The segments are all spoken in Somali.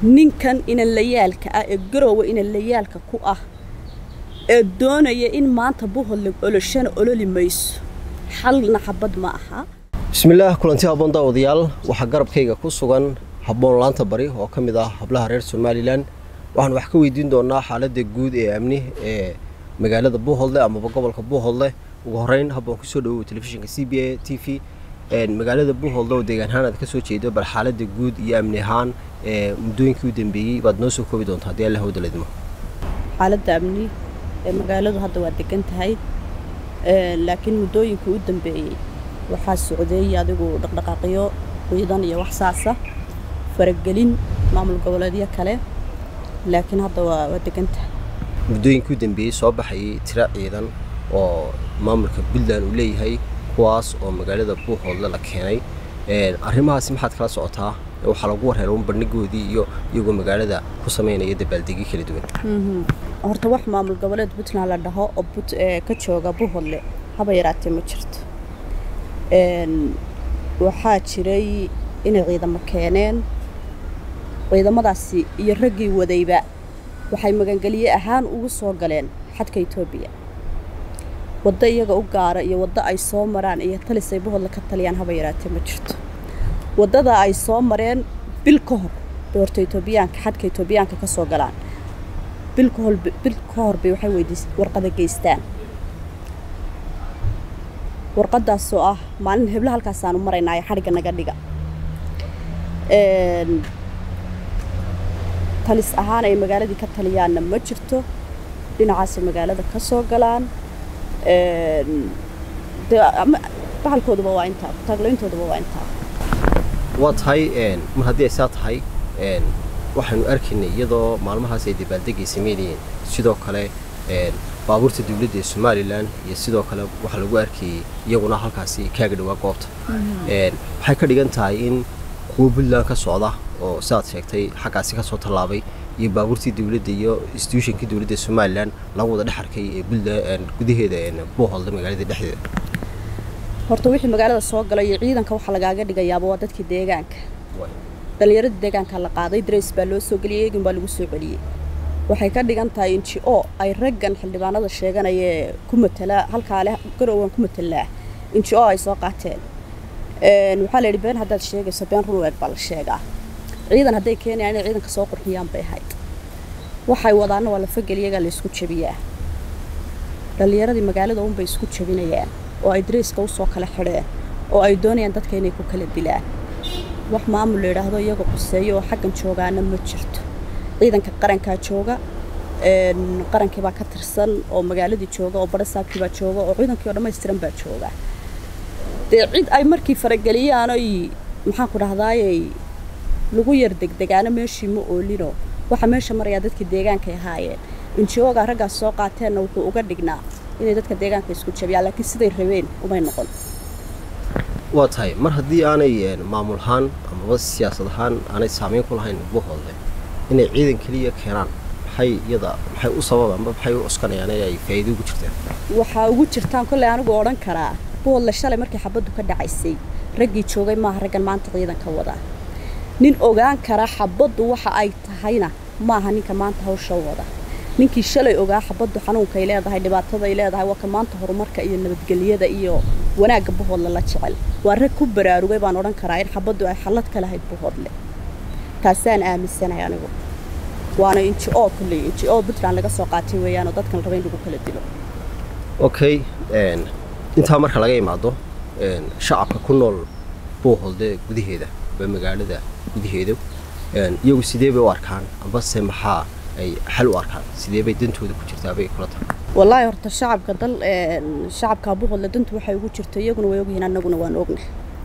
ninkan inanlayaalka ah ee garoowa inanlayaalka ku ah ee doonaya in maanta buholdle oloshana ololi mayso xalna xabad ma aha bismillaah kulanti habboon daawadayaal waxaa garabkayga ku sugan habboon laanta bari oo ka mid ah hablaha reer somalilan waxaan wax ka weydiin doonaa xaaladda guud ee amni ee magaalada buuholdle amaba gobolka buuholdle ugu horeyn habboon kusoo dhawow telefishinka c b a t v magaalada buuholdle oo deegaanahaan aad ka soo jeedo bal xaaladda guud iyo amni ahaan ee muddooyinkii u dambeeyey baad noo soo koobi doontaa haddii allah wada ledmo xaaladda amni ee magaaladu hadda waa degan tahay laakiin muddooyinkii u dambeeyey waxaa socday adigu dhaqdhaqaaqyo ciidan iyo wax saasa faragelin maamul goboleedyo kale laakiin hadda waa waa degan tahay muddooyinkii u dambeeyey soo baxayay tiro ciidan oo maamulka puntland uu leeyahay kuwaas oo magaalada buuhoodle la keenay arrimahaasi maxaad kala socotaa waxaa lagu warheera un bandhigoodii iyo iyagoo magaalada ku samaynaya dabaaldegyo kala duwan horta wax maamul goboleed puntland la dhaho oo ka jooga buuhoodle haba yaraatee ma jirto waxaa jiray inay ciidamo keeneen ciidamadaasi iyo raggii wadayba waxay magangelye ahaan ugu soo galeen xadka etoobiya waddo iyaga u gaara iyo waddo ay soo maraan iyo talisay buhodla ka taliyaan haba yaraatee ma jirto waddada ay soo mareen bil ka hor bay horta etoobiyaanka xadka etoobiyaanka ka soo galaan bil ka hor bil ka hor bay waxay weydiis warqada geystaan warqadaasoo ah maalin hebla halkaasaanu maraynaayo xadhigga naga dhiga talis ahaan ay magaaladii ka taliyaanna ma jirto dhinacaasay magaalada ka soo galaan bahalkooduba waa intaa taaglayntooduba waa intaa waa tahay mar haddii ay saa tahay waxaanu arkaynay iyadoo maalmahaas ay dabaaldegay sameynayeen sidoo kale baabuurta dowladda ee somalilan iyo sidoo kale waxaa lagu arkayey iyaguna halkaasi kaaga dhawaa goobta waxay ka dhigan tahay in kuwo puntland ka socda oo sidaad sheegtay xaggaasi ka soo tallaabay iyo baabuurtii dowladda iyo institutionkii dowladda somalilan lagu wada dhex arkay ee puntland gudaheeda buuholda magaalada dhexdeeda horta wixii magaalada soo galay iyo ciidanka waxaa lagaaga dhigayaaba waa dadkii deegaanka dhallinyaradii deegaanka la qaaday darays baa loo soo geliyey eegin baa lagu soo celiyey waxay ka dhigan tahay inji o ay raggan xildhibaanada sheeganayee ku matala halkaa leh garowgan ku matalaa inji o ay soo qaateen waxaa la yidhi been haddaad sheegayso been run eeg baa la sheegaa ciidan hadday keenayaan inay ciidanka soo qurxiyaan bay ahayd waxay wadaana waa lafageliyagaa la isku jabiyaa dhallinyaradii magaalada unbay isku jabinayaan oo ay darayska usoo kala xidheen oo ay doonayaan dadka inay ku kala dilaan wax maamul la yidhaahdo iyaga quseeyo oo xaggan joogaana ma jirto ciidanka qarankaa jooga qarankii baa ka tirsan oo magaaladii jooga oo barasaabkii baa jooga oo ciidankii oo dhammaystiran baa jooga dee cid ay markii farageliyaan oy maxaan ku dhahdaayey lagu yar degdegaana meeshii ma oolino waxaa meesha marayaa dadkii deegaankay ahaayeen injooga raggaas soo qaateenna wuxuu uga dhignaa inay dadka deegaanka isku jabiyaan laakiin siday rabeen umay noqon waa tahay mar haddii aanay maamul ahaan amaba siyaasad ahaan aanay saamayn ku lahayn buuhoodle inay ciidan keliya keenaan maxay iyada maxay u sababa amba maxay u cuskanayaan in ay faa'iido ugu jirtaan waxaa ugu jirtaan kolley anigu odhan karaa buuhoodle shalay markii xabaddu ka dhacaysay raggii joogay maaha raggan maanta ciidanka wadaa nin ogaan kara xabaddu waxa ay tahayna maaha ninka maanta hawsha wada ninkii shalay ogaa xabaddu xanuunkay leedahay dhibaatadaay leedahay waa ka maanta horumarka iyo nabadgelyada iyo wanaagga buhoodle la jecel waa rag ku baraarugay baan odhan karaa in xabaddu ay xallad ka lahayd buhoodle taasaan aaminsanahay anigu waana inji o kulley inji o puntland laga soo qaatay weeyaanoo dadkan raba in lagu kala dilo okay intaa marka laga imaado shacabka ku nool buuholde gudaheeda ba magaalada gudaheeda iyagu sidee bay u arkaan ambase maxaa ay xal u arkaan sidee bay dantooda ku jirtaa bay kula tahay wallaahi horta shacabka dal shacabka buuhoodle dantu waxay ugu jirto iyaguna way ogyihiin annaguna waan ogna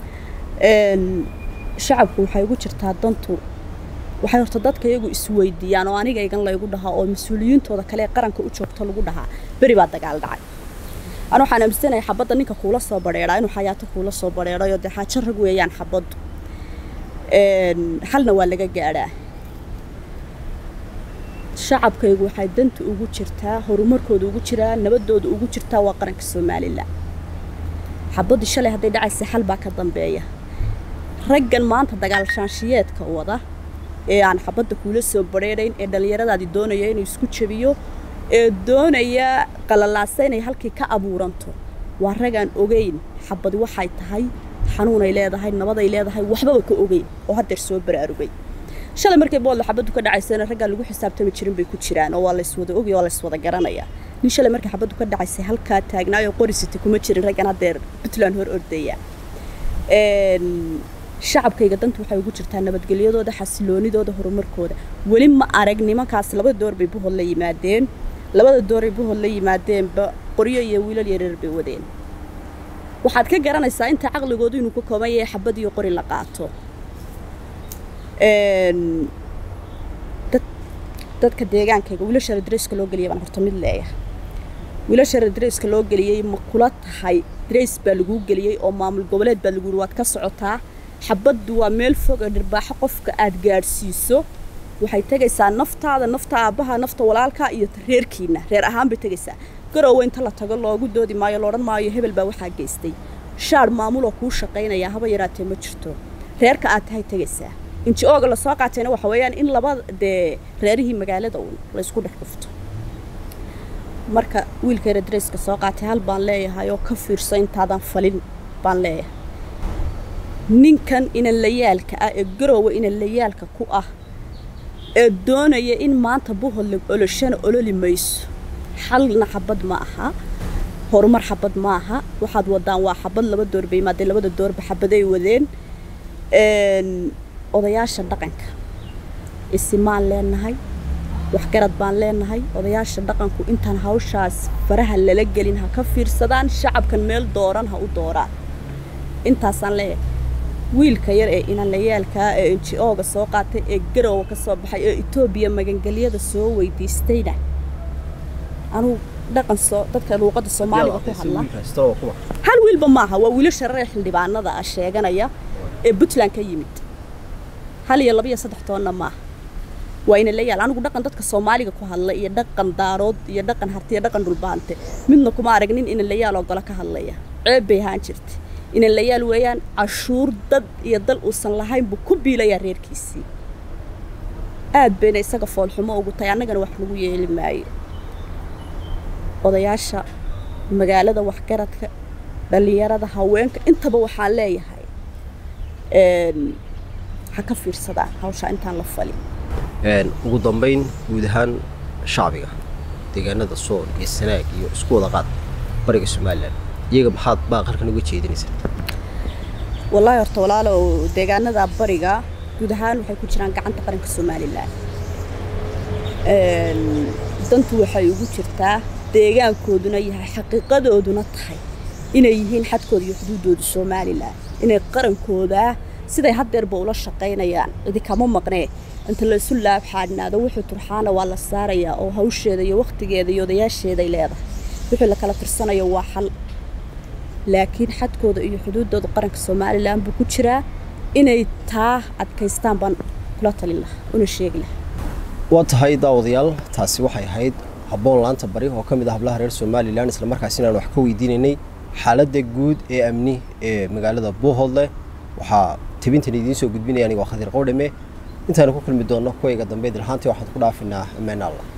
shacabku waxay ugu jirtaa dantu waxay horta dadka iyagu isweydiiyaan oo aniga igan laygu dhahaa oo mas-uuliyiintooda kale ee qaranka u joogto lagu dhahaa beri baa dagaal dhacay ana waxaan aaminsanahay xabadda ninka kuula soo badheedhaa inuu xayaato kuula soo badheedhayo dee xaajo rag weeyaan xabaddu xalna waa laga gaadhaa shacabkaygu waxay danta ugu jirtaa horumarkooda ugu jiraa nabadooda ugu jirtaa waa qaranka somalilan xabaddii shalay hadday dhacaysa xal baa ka dambeeya raggan maanta dagaal shaanshiyeedka wada ee aan xabadda kuula soo badheedhayn ee dhallinyaradaadii doonaya inuu isku jabiyo ee doonaya qalalaasa inay halkii ka abuuranto waa ragaan ogeyn xabadi waxay tahay xanuunay leedahay nabaday leedahay waxbaba ka ogeyn oo haddeer soo baraarugay shalay markay boodla xabaddu ka dhacaysana raggaa lagu xisaabtami jirin bay ku jiraan oo waa layswada ogay oo layswada garanayaa nin shalay markay xabaddu ka dhacaysay halkaa taagnaayoo qorisita kuma jirin raggan haddeer puntland hor ordaya shacabkayga danta waxay ugu jirtaa nabadgelyadooda xasiloonidooda horumarkooda weli ma arag nimankaas labada door bay buhod la yimaadeen labada dooray buhod la yimaadeenba qoryo iyo wiilal yareer bay wadeen waxaad ka garanaysaa inta caqligoodu inuu ka kooban yahay xabad iyo qori la qaato dadka deegaankayga wiilasha radreyska loo geliyay baan horta mid leeyahay wiilasha radreyska loo geliyey ma kula tahay dreys baa laguu geliyey oo maamul goboleed baa lagu yidhi waad ka socotaa xabaddu waa meel fog oo dhirbaaxo qofka aad gaadhsiiso waxay tegaysaa naftaada nafta aabbaha nafta walaalka iyo reerkiina reer ahaan bay tegaysaa garoowe inta la tago loogu doodi maayo loodhan maayo hebel baa waxaa geystay shaar maamuloo kuu shaqaynaya haba yaraatee ma jirto reerka aad tahay tegaysaa inji-ooga lasoo qaatayna waxa weeyaan in laba dee reerihii magaalada uun laysku dhex dhufto marka wiilka radreyska soo qaatay hal baan leeyahay oo ka fiirso intaadan falin baan leeyahay ninkan inanlayaalka ah ee garoowe inanlayaalka ku ah ee doonaya in maanta buhodla oloshana ololi mayso xalna xabad ma aha horumar xabad ma aha waxaad wadaan waa xabad laba door bay yimaadeen labada doorba xabaday wadeen odayaasha dhaqanka isimaan leenahay waxgarad baan leenahay odayaasha dhaqanku intaan hawshaas faraha lala gelin ha ka fiirsadaan shacabkan meel dooran ha u dooraan intaasaan leeyahay wiilka yar ee inanlayaalkaa ee inji-ooga soo qaatay ee garoowa ka soo baxay ee etoobiya magangelyada soo weydiistayna anugu dhaqan soo dadka luuqadda soomaaliga ku hadla hal wiilba maaha waa wiilasha reer xildhibaanada ah sheeganaya ee puntland ka yimid hal iyo laba iyo saddex toonna maaha waa inanlayaal anigu dhaqan dadka soomaaliga ku hadla iyo dhaqan daarood iyo dhaqan harti iyo dhaqan dhulbaante midna kuma arag nin inanlayaal oo golo ka hadlaya ceeb bay ahaan jirtay inanlayaal weeyaan cashuur dad iyo dal uusan lahayn buu ku biilayaa reerkiisii aad bayna isaga foolxumo ugu tahay annagana wax lagu yeeli maayo odayaasha magaalada waxgaradka dhallinyarada haweenka intaba waxaan leeyahay ha ka fiirsadaan hawshaa intaan la falin ugu dambayn guud ahaan shacbiga deegaanada sool iyo sanaag iyo isku wada qaad bariga somalilan iyaga maxaad baaqarkan uga jeedinaysaa wallaahi horta walaalow deegaanada bariga guud ahaan waxay ku jiraan gacanta qaranka somalilan dantu waxay ugu jirtaa deegaankooduna yahay xaqiiqadooduna tahay inay yihiin xadkooda iyo xuduuddooda somalilan inay qarankooda siday haddeerba ula shaqaynayaan cidi kama maqnee inta laysu laabxaadhnaado wuxuu turxaana waa la saarayaa oo hawsheeda iyo wakhtigeeda iyo odayaasheeday leedahay wixii la kala tirsanayo waa xal laakiin xadkooda iyo xuduuddooda qaranka somalilan buu ku jiraa inay taa adkaystaan baan kula talin lahaa una sheegi lahaa waa tahay daawadayaal taasi waxay ahayd habboon laanta bari oo ka mid ah hablaha reer somalilan islamarkaas inaan wax ka weydiinaynay xaaladda guud ee amni ee magaalada buuhoodle waxaa tebintan idiin soo gudbinaya aniga waa khadiir qowdhame intaanu ku kulmi doonno kuwayga dambe dilhaantii waxaan ku dhaafinaa ammaan allah